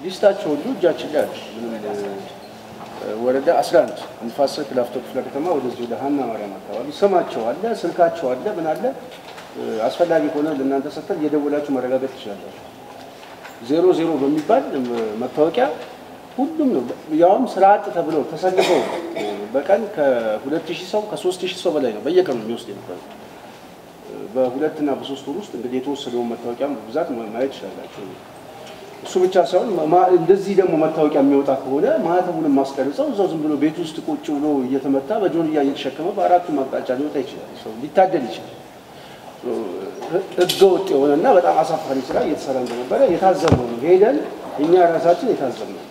ሊስታቸው ሁሉ እጃችን ላይ አለ። ምንም ወረዳ 11 ንፋስ ስልክ ላፍቶ ክፍለ ከተማ ወደዚህ ወደ ሀና ማርያም አካባቢ ስማቸው አለ፣ ስልካቸው አለ፣ ምን አለ። አስፈላጊ ከሆነ ለእናንተ ሰጥተን እየደወላችሁ ማረጋገጥ ትችላላችሁ። ዜሮ ዜሮ በሚባል መታወቂያ ሁሉም ነው። ያውም ስራ አጥ ተብለው ተሰልፈው በቀን ከሁለት ሺህ ሰው ከሶስት ሺህ ሰው በላይ ነው በየቀኑ የሚወስድ የነበረው። በሁለት እና በሶስት ወር ውስጥ እንግዲህ የተወሰደውን መታወቂያ ብዛት ማየት ትችላላችሁ። እሱ ብቻ ሳይሆን እንደዚህ ደግሞ መታወቂያ የሚወጣ ከሆነ ማህተቡንም ማስቀርጸው እዛው ዝም ብሎ ቤት ውስጥ ቁጭ ብሎ እየተመታ በጆንያ እየተሸከመ በአራቱም አቅጣጫ ሊወጣ ይችላል። ሰው ሊታደል ይችላል። ህገ ወጥ የሆነና በጣም አሳፋሪ ስራ እየተሰራ እንደነበረ የታዘብነው ነው። ሄደን እኛ ራሳችን የታዘብነው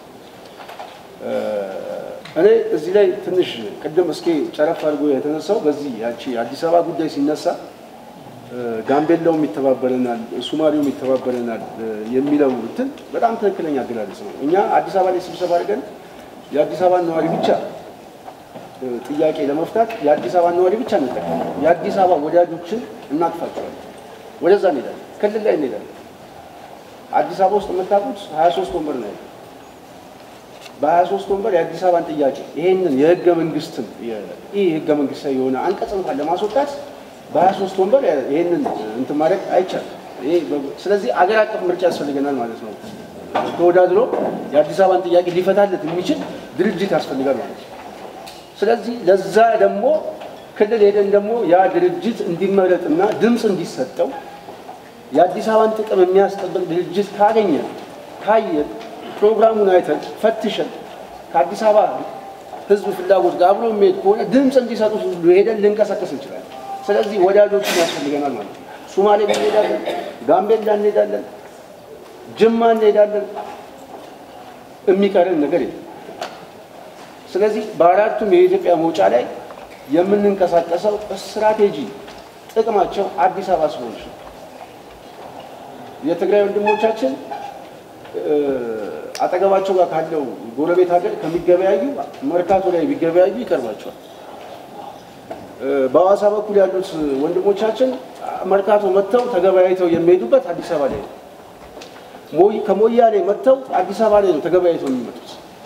እኔ እዚህ ላይ ትንሽ ቅድም እስኪ ጨረፍ አድርጎ የተነሳው በዚህ ያቺ አዲስ አበባ ጉዳይ ሲነሳ ጋምቤላውም ይተባበረናል፣ ሱማሌውም ይተባበረናል የሚለው እንትን በጣም ትክክለኛ አገላለጽ ነው። እኛ አዲስ አበባ ላይ ስብሰባ አድርገን የአዲስ አበባ ነዋሪ ብቻ ጥያቄ ለመፍታት የአዲስ አበባ ነዋሪ ብቻ እንጠቀም፣ የአዲስ አበባ ወዳጆችን እናጥፋቸዋለን። ወደዛ እንሄዳለን፣ ክልል ላይ እንሄዳለን። አዲስ አበባ ውስጥ የምታውቁት ሀያ ሶስት ወንበር ነው ያለው። በሀያ ሶስት ወንበር የአዲስ አበባን ጥያቄ ይሄንን የህገ መንግስትን ይህ ህገ መንግስታዊ የሆነ አንቀጽ እንኳን ለማስወጣት በሀያ ሶስት ወንበር ይሄንን እንትን ማድረግ አይቻልም። ስለዚህ አገር አቀፍ ምርጫ ያስፈልገናል ማለት ነው። ተወዳድሮ የአዲስ አበባን ጥያቄ ሊፈታለት የሚችል ድርጅት ያስፈልጋል ማለት ነው። ስለዚህ ለዛ ደግሞ ክልል ሄደን ደግሞ ያ ድርጅት እንዲመረጥና ድምፅ እንዲሰጠው የአዲስ አበባን ጥቅም የሚያስጠብቅ ድርጅት ካገኘን ካየን ፕሮግራሙን አይተን ፈትሸን ከአዲስ አበባ ህዝብ ፍላጎት ጋር አብሮ የሚሄድ ከሆነ ድምፅ እንዲሰጡት ሁሉ ሄደን ልንቀሳቀስ እንችላለን። ስለዚህ ወዳጆችን ያስፈልገናል ማለት ነው። ሱማሌ እንሄዳለን፣ ጋምቤላ እንሄዳለን፣ ጅማ እንሄዳለን። የሚቀርን ነገር የለም። ስለዚህ በአራቱም የኢትዮጵያ መውጫ ላይ የምንንቀሳቀሰው ስትራቴጂ ጥቅማቸው አዲስ አበባ ስለሆነች ነው። የትግራይ ወንድሞቻችን አጠገባቸው ጋር ካለው ጎረቤት ሀገር ከሚገበያዩ መርካቶ ላይ ቢገበያዩ ይቀርባቸዋል። በሐዋሳ በኩል ያሉት ወንድሞቻችን መርካቶ መጥተው ተገበያይተው የሚሄዱበት አዲስ አበባ ላይ ነው። ከሞያሌ መጥተው አዲስ አበባ ላይ ነው ተገበያይተው የሚመጡት።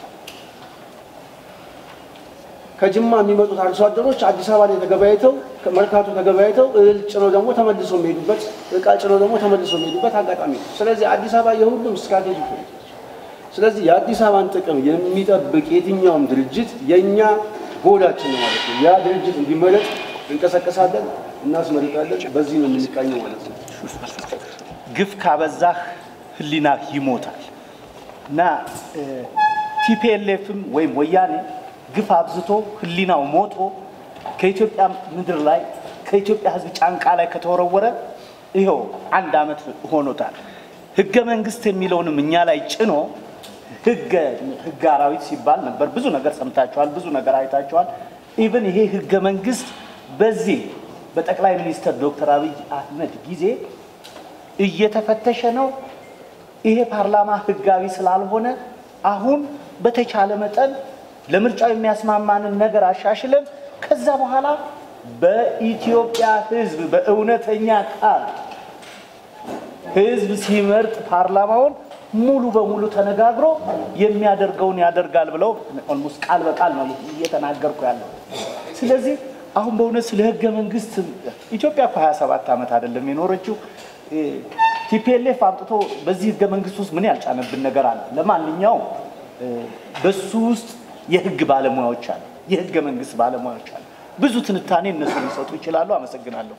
ከጅማ የሚመጡት አርሶ አደሮች አዲስ አበባ ላይ ተገበያይተው መርካቶ ተገበያይተው እህል ጭነው ደግሞ ተመልሶ የሚሄዱበት እቃ ጭነው ደግሞ ተመልሶ የሚሄዱበት አጋጣሚ ነው። ስለዚህ አዲስ አበባ የሁሉም ስትራቴጂ ፖሊሲ ስለዚህ የአዲስ አበባን ጥቅም የሚጠብቅ የትኛውም ድርጅት የእኛ ጎላችን ነው ማለት ነው። ያ ድርጅት እንዲመረጥ እንቀሰቀሳለን፣ እናስመርጣለን። በዚህ ነው የምንቃኘው ማለት ነው። ግፍ ካበዛህ ህሊና ይሞታል እና ቲፒኤልኤፍም ወይም ወያኔ ግፍ አብዝቶ ህሊናው ሞቶ ከኢትዮጵያ ምድር ላይ ከኢትዮጵያ ህዝብ ጫንቃ ላይ ከተወረወረ ይኸው አንድ ዓመት ሆኖታል። ህገ መንግስት የሚለውንም እኛ ላይ ጭኖ ህገ ህገ አራዊት ሲባል ነበር። ብዙ ነገር ሰምታችኋል፣ ብዙ ነገር አይታችኋል። ኢቭን ይሄ ህገ መንግስት በዚህ በጠቅላይ ሚኒስትር ዶክተር አብይ አህመድ ጊዜ እየተፈተሸ ነው። ይሄ ፓርላማ ህጋዊ ስላልሆነ አሁን በተቻለ መጠን ለምርጫው የሚያስማማንን ነገር አሻሽለን ከዛ በኋላ በኢትዮጵያ ህዝብ በእውነተኛ ቃል ህዝብ ሲመርጥ ፓርላማውን ሙሉ በሙሉ ተነጋግሮ የሚያደርገውን ያደርጋል ብለው ኦልሞስት ቃል በቃል ነው እየተናገርኩ ያለው። ስለዚህ አሁን በእውነት ስለ ህገ መንግስት ኢትዮጵያ እኮ 27 ዓመት አይደለም የኖረችው። ቲፒኤልኤፍ አምጥቶ በዚህ ህገ መንግስት ውስጥ ምን ያልጫነብን ነገር አለ? ለማንኛውም በሱ ውስጥ የህግ ባለሙያዎች አሉ፣ የህገ መንግስት ባለሙያዎች አሉ። ብዙ ትንታኔ እነሱ ሊሰጡ ይችላሉ። አመሰግናለሁ።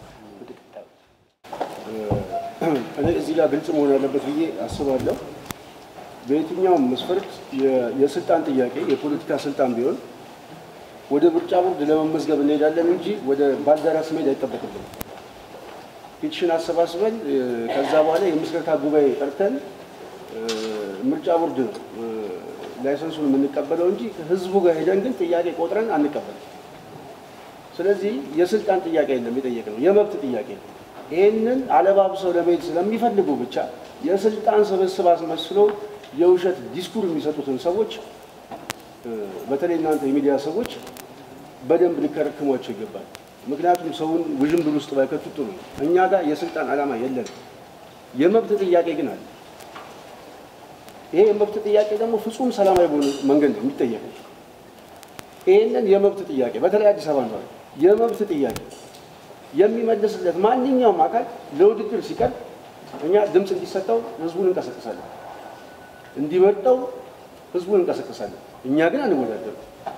እኔ እዚህ ጋር ግልጽ መሆን ያለበት ብዬ አስባለሁ። በየትኛውም መስፈርት የስልጣን ጥያቄ የፖለቲካ ስልጣን ቢሆን ወደ ምርጫ ቦርድ ለመመዝገብ እንሄዳለን እንጂ ወደ ባልደራስ መሄድ አይጠበቅብንም። ፒቲሽን አሰባስበን ከዛ በኋላ የምስረታ ጉባኤ ጠርተን ምርጫ ቦርድ ነው ላይሰንሱን የምንቀበለው እንጂ ህዝቡ ጋር ሄደን ግን ጥያቄ ቆጥረን አንቀበልም። ስለዚህ የስልጣን ጥያቄ የለም የጠየቅነው የመብት ጥያቄ ነው። ይህንን አለባብሰው ለመሄድ ስለሚፈልጉ ብቻ የስልጣን ስብስብ አስመስሎ የውሸት ዲስኩር የሚሰጡትን ሰዎች በተለይ እናንተ የሚዲያ ሰዎች በደንብ ሊከረክሟቸው ይገባል። ምክንያቱም ሰውን ውዥንብር ውስጥ ባይከቱ ጥሩ ነው። እኛ ጋር የስልጣን ዓላማ የለንም። የመብት ጥያቄ ግን አለ። ይሄ የመብት ጥያቄ ደግሞ ፍጹም ሰላማዊ በሆነ መንገድ ነው የሚጠየቀው። ይህንን የመብት ጥያቄ በተለይ አዲስ አበባ ነው የመብት ጥያቄ የሚመልስለት ማንኛውም አካል ለውድድር ሲቀርብ እኛ ድምፅ እንዲሰጠው ህዝቡን እንቀሰቅሳለን፣ እንዲመርጠው ህዝቡን እንቀሰቅሳለን። እኛ ግን አንወዳደርም።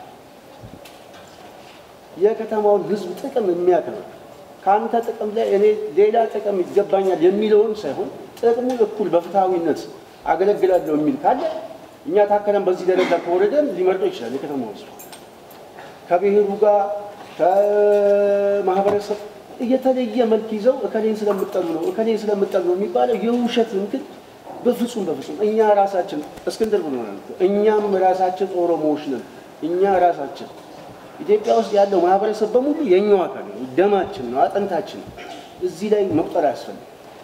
የከተማውን ህዝብ ጥቅም የሚያከብር ከአንተ ጥቅም ላይ እኔ ሌላ ጥቅም ይገባኛል የሚለውን ሳይሆን ጥቅሙን እኩል በፍትሐዊነት አገለግላለሁ የሚል ካለ እኛ ታከለን በዚህ ደረጃ ከወረደን ሊመርጠው ይችላል። የከተማው ህዝብ ከብሔሩ ጋር ከማህበረሰብ እየተለየ መልክ ይዘው እከሌን ስለምጠሉ ነው እከሌን ስለምጠሉ ነው የሚባለው የውሸት እንትን በፍጹም በፍጹም እኛ ራሳችን እስክንድር ብሎናል። እኛም ራሳችን ኦሮሞዎች ነን። እኛ ራሳችን ኢትዮጵያ ውስጥ ያለው ማህበረሰብ በሙሉ የኛው አካል ነው፣ ደማችን ነው፣ አጥንታችን ነው። እዚህ ላይ መቁጠር አያስፈልግም።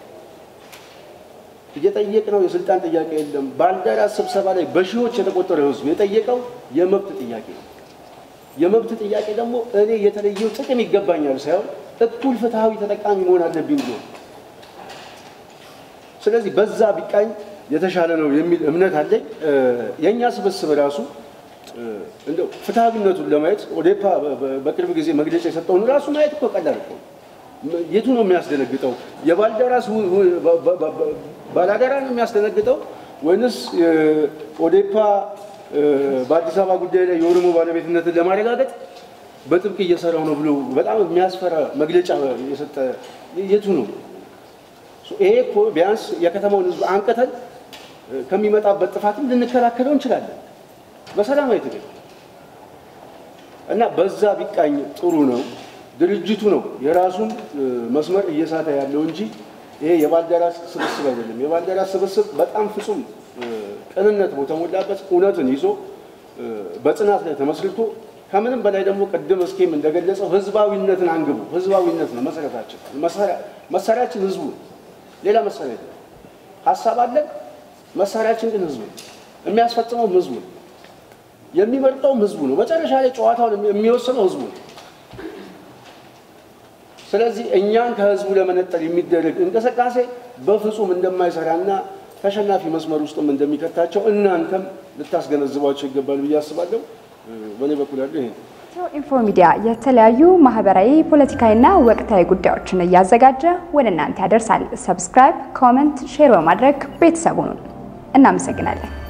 እየጠየቅነው የስልጣን ጥያቄ የለም። ባልደራስ ስብሰባ ላይ በሺዎች የተቆጠረ ህዝብ የጠየቀው የመብት ጥያቄ ነው። የመብት ጥያቄ ደግሞ እኔ የተለየው ጥቅም ይገባኛል ሳይሆን እኩል ፍትሐዊ ተጠቃሚ መሆን አለብኝ ብሎ ስለዚህ በዛ ቢቃኝ የተሻለ ነው የሚል እምነት አለኝ። የእኛ ስብስብ ራሱ እንደው ፍትሐዊነቱን ለማየት ኦዴፓ በቅርብ ጊዜ መግለጫ የሰጠውን ራሱ ማየት እኮ ቀላል እኮ የቱ ነው የሚያስደነግጠው? የባልደራስ ባላደራ ነው የሚያስደነግጠው ወይንስ ኦዴፓ በአዲስ አበባ ጉዳይ ላይ የኦሮሞ ባለቤትነትን ለማረጋገጥ በጥብቅ እየሰራው ነው ብሎ በጣም የሚያስፈራ መግለጫ የሰጠ የቱ ነው? ይሄ እኮ ቢያንስ የከተማውን ህዝብ አንቅተን ከሚመጣበት ጥፋትም ልንከላከለው እንችላለን በሰላማዊ ትግል እና በዛ ቢቃኝ ጥሩ ነው። ድርጅቱ ነው የራሱን መስመር እየሳተ ያለው እንጂ ይሄ የባልደራስ ስብስብ አይደለም። የባልደራስ ስብስብ በጣም ፍጹም ቅንነት በተሞላበት እውነትን ይዞ በጽናት ላይ ተመስርቶ ከምንም በላይ ደግሞ ቅድም እስኬም እንደገለጸው ህዝባዊነትን አንግቡ። ህዝባዊነት ነው መሰረታችን። መሳሪያችን ህዝቡ ነው። ሌላ መሳሪያ የለም። ሀሳብ አለን። መሳሪያችን ግን ህዝቡ ነው። የሚያስፈጽመውም ህዝቡ ነው። የሚመርጠውም ህዝቡ ነው። መጨረሻ ላይ ጨዋታውን የሚወስነው ህዝቡ ነው። ስለዚህ እኛን ከህዝቡ ለመነጠል የሚደረግ እንቅስቃሴ በፍጹም እንደማይሰራና ተሸናፊ መስመር ውስጥም እንደሚከታቸው እናንተም ልታስገነዝቧቸው ይገባል ብዬ አስባለሁ። በእኔ በኩል ያለው ይሄ ነው። ኢትዮ ኢንፎ ሚዲያ የተለያዩ ማህበራዊ፣ ፖለቲካዊና ወቅታዊ ጉዳዮችን እያዘጋጀ ወደ እናንተ ያደርሳል። ሰብስክራይብ፣ ኮመንት፣ ሼር በማድረግ ቤተሰቡን እናመሰግናለን።